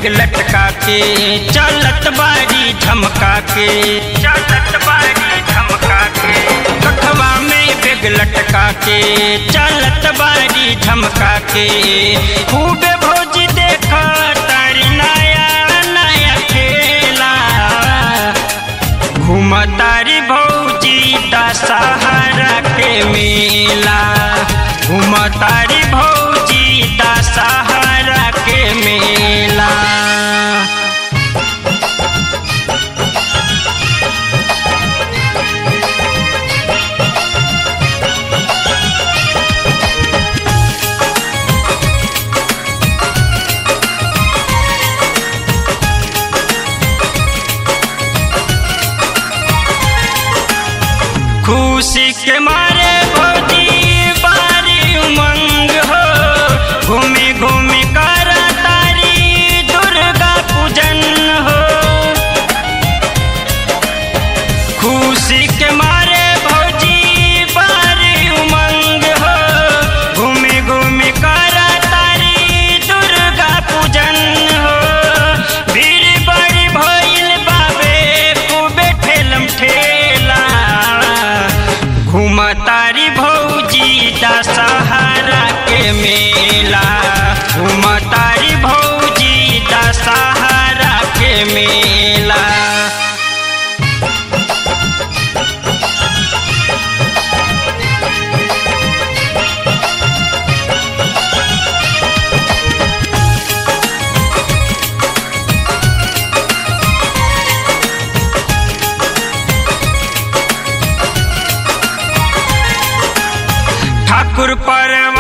लटका के चलत बारी झमका के चलत बारी झमका के कखवा में बेग लटका के चलत बारी झमका के खूबे भौज देख तारी नया नया खेला घूमतारी भौजी दशहरा के मेला घूमतारी भौजी दशहरा के मेला खुशी के मारे भौजी बारी उमंग हो घूमे घूमे कर तारी दुर्गा पूजन हो खुशी के मारे भौजी बारी उमंग हो घूमे घूमे कर तारी दुर्गा पूजन हो भीड़ बड़ी भइल बाबे खूबे ठेलम ठेला घूमतारी भौजी दशहरा के मेला घूमतारी भौजी दशहरा के मेला ठाकुर पर